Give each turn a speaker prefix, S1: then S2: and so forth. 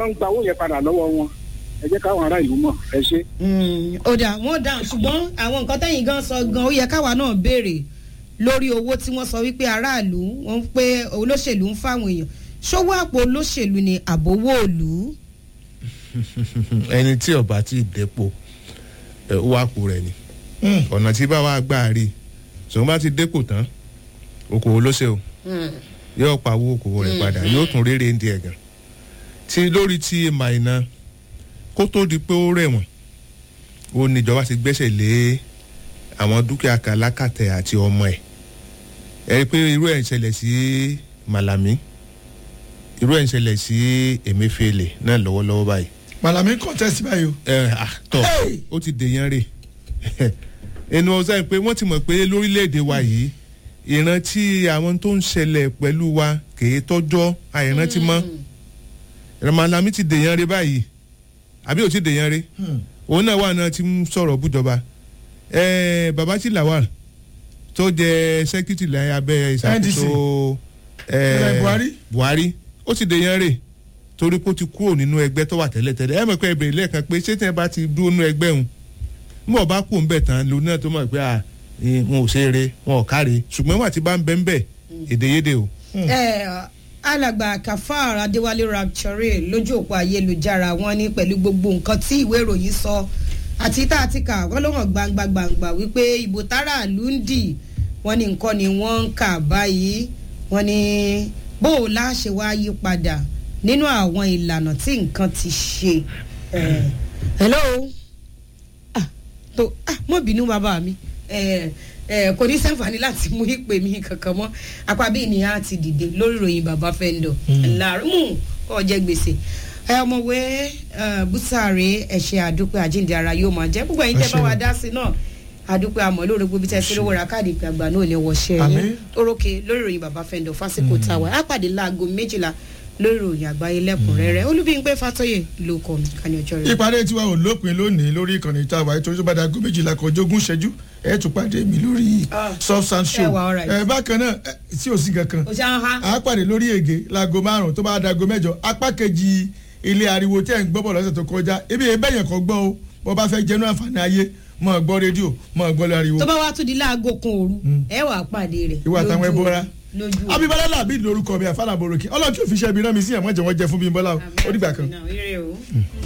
S1: kán gba owó yẹn padà lọ́wọ́ wọn ẹ jẹ́ káwọn ará ìlú mọ̀ ẹ ṣe.
S2: ó dà wọ́n dáhùn ṣùgbọ́n àwọn nǹkan tẹ́yìn gan sọ gan ó yẹ káwa náà béèrè lórí owó tí wọ́n sọ wípé aráàlú wọ́n pé olóṣèlú ń fáwọn èèyàn ṣówó àpò olóṣèlú ni àbówó òlú.
S3: ẹni tí ọba ti dépò ẹ, ó wá kú rẹ ni ọ̀nà tí bá wà gbà rí ṣùgbọ́n bá ti dépò tán okòwò ló ṣe o yóò pawó okòwò rẹ̀ padà yóò tún rere ń di ẹ̀gàn tí lórí tí màìnà kó tó di pé ó rẹ̀wọ̀n ó níjọba ti gbẹ́sẹ̀ lé àwọn dúkìá kan lákàtẹ̀ àti ọmọ ẹ̀ ẹ rí i pé irú ẹ̀ ń ṣẹlẹ̀ sí Malami irú ẹ̀ ń ṣẹlẹ̀ sí Emefiele náà lọ́wọ́lọ́wọ́ báyìí
S4: malami contest báyìí o.
S3: ẹ ah tọ
S4: Hey!
S3: ó ti dèèyàn rè ẹnu ọ̀sán pé wọ́n ti mọ̀ pé lórílẹ̀‐èdè wa yìí ìrántí àwọn tó ń ṣẹlẹ̀ pẹ̀lú wa kèé tọ́jọ́ àìrántí mọ́ Malami ti dèèyàn rè báyìí àbí ò ti dèèyàn rè òun náà wà náà ti ń sọ̀rọ̀ bújọba ẹ Babaji Lawal tó jẹ sẹ́kítì láyé abẹ́ ìṣàkóso ẹ,
S4: Ilẹ̀ Buhari.
S3: Buhari ó ti dèèyàn rè torí pé ó ti kúrò nínú ẹgbẹ́ tó wà tẹ́lẹ̀tẹ́lẹ̀ ẹ mọ̀ pé ẹbẹ̀rẹ̀ lẹ́ẹ̀kan pé ṣé tẹ́ bá ti dúró nínú ẹgbẹ́ òun mọ̀ bá kú ńbẹ̀ tán lòun náà tó mọ̀ pé à eh, wọn ò ṣe eré wọn ò káre ṣùgbọ́n wà tí bá ń bẹ́ ń bẹ̀ èdèyédè o.
S2: ẹ alàgbà kafar adéwálé rapture lójú òpó ayélujára wọn ní pẹ̀lú gbogbo nǹkan tí ìwé ìròyìn sọ àti tá a ti kà wọ́n ló hàn gbangba gbangba wípé ìbò táràlú ń dì wọ́n ní nǹkan ni wọ́n ń kà báyìí wọ́n ní bó o láṣẹ wá yí padà nínú àwọn ìlànà tí nǹkan ti ṣe. Eh, hello ah tó ah mọ bínú bàbá mi ẹ ẹ kò ní sàǹfààní láti mú ìpè mi kankan mọ́ apá bí ènìyàn á ti dìde lórí ìròyìn bàbá fẹ́ńdọ̀ láàrú mú ọjẹ́ gbèsè ẹ ọmọwé bùsàrè ẹ̀ṣẹ̀ àdúpẹ́ àjíǹde ara yóò máa jẹ́ gbogbo ẹ̀yin tẹ́ bá wa dá sí náà àdúpẹ́ àmọ́ lórí gbogbo tẹ́ sí lówó ra káàdì ìpè àgbà náà ní wọ́ṣẹ́
S4: Àmín.
S2: yín orókè lórí ìròyìn bàbá fẹ́ńdọ̀ fásitì tàwa á pàdé láago méjìlá lórí ìròyìn àgbáyé lẹ́kùnrẹ́rẹ́ olúbíyìnpé fàtọ́yè ló kọ́ mi kàní ọjọ́ rẹ̀.
S4: ìpàdé tiwa ò lópin lónìí lórí ìkànnì ìta àwáyé torí tó bá dago méjìlá kọjá ogún ṣẹ́jú ẹ tún pàdé mi lórí
S2: Ah.
S4: soft sound show
S2: Ẹ wà, alright.
S4: ẹ bákan náà ẹ, tí ò sí kankan
S2: o ṣe ń ha.
S4: à á pàdé lórí ègé láago márùn tó bá dago mẹ́jọ apá kejì ilé ariwo tí ẹ̀ ń gbọ́ bọ̀ lọ́sẹ̀ tó kọjá ebi ẹ̀bẹ̀ yẹn kọ́ gbọ́ o bó bá fẹ́ jẹnu àǹfààní ayé mọ̀ gbọ́ rédíò mọ̀ gbọ́ ariwo
S2: tó bá wá tún di láago kan òru ẹ wàá pàdé rẹ̀.
S4: ìwà àtàwọn
S2: lójú
S4: ẹbọra
S2: lójú
S4: abibala làbí lórúkọ mi àfàlàbòròkè ọlọ́run tí ò fi ṣe ibi rán mi sí ẹ̀mọ́jẹ̀ wọ́n jẹ fún bí n bọ́lá o ó dìgbà kan.
S2: Àmín. Ire o.